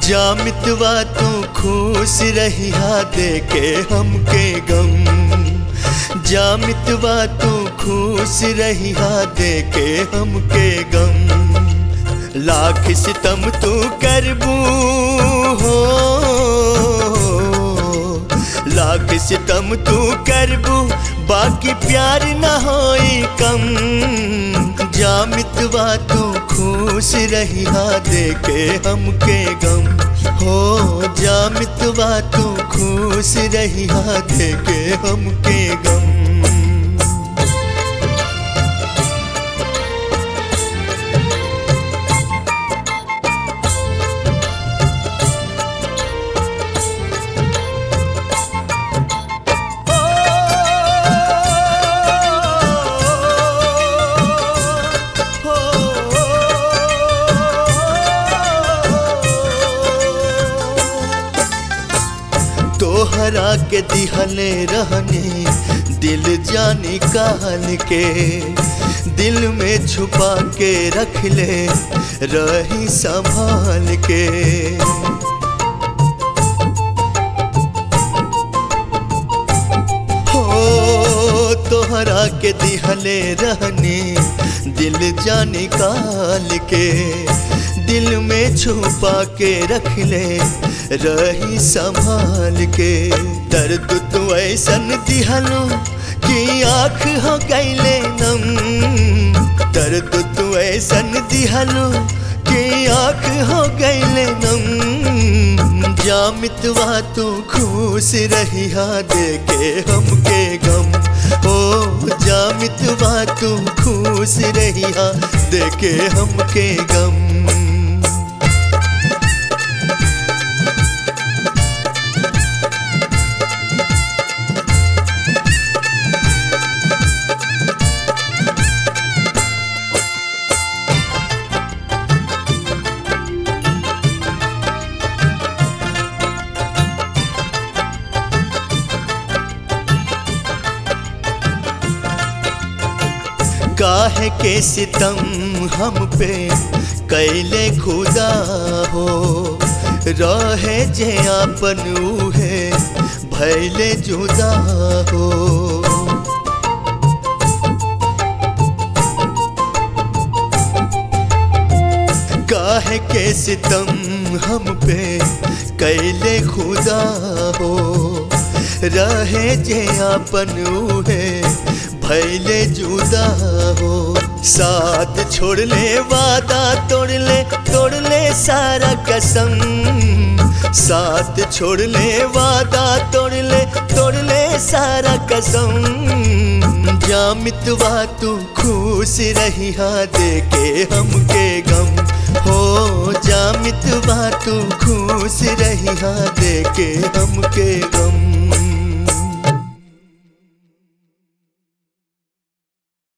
जामितवा तू खुश रहिया देके हमके गम जामितवा तू खुश रहिया देके हमके गम लाख सितम तू करबू हो लाख सितम तू करबू बाकी प्यार न होई कम जामितवा तू खुश रहिया देके हमके गम हो जामितवा तू खुश रहिया देके हमके गम तोहरा के दिहले रहने दिल जानी काल के दिल में छुपा के रख ले रही संभाल के हो तोहरा के दिहले रहने दिल जाने काल के दिल में छुपा के रख ले रही संभाल के दर्द तू ऐसन दिहलो कि आँख हो गईले नम दर्द तू ऐसन दिहलो कि आँख हो गईले नम जामितवा तू खुश रहिया देके हमके गम ओ जामितवा तू खुश रहिया देके हमके गम काहे के सितम हम पे कैले खुदा हो रहे जे आपन उहे भैले जुदा हो काहे के सितम हम पे कैले खुदा हो रहे जे आपन उहे भैले जुदा हो साथ छोड़ ले वादा तोड़ ले तोड़ ले सारा कसम साथ छोड़ ले वादा तोड़ ले तोड़ ले सारा कसम जामितवा तू खुश रहिया देके हमके गम हो जामितवा तू खुश रहिया देके हमके गम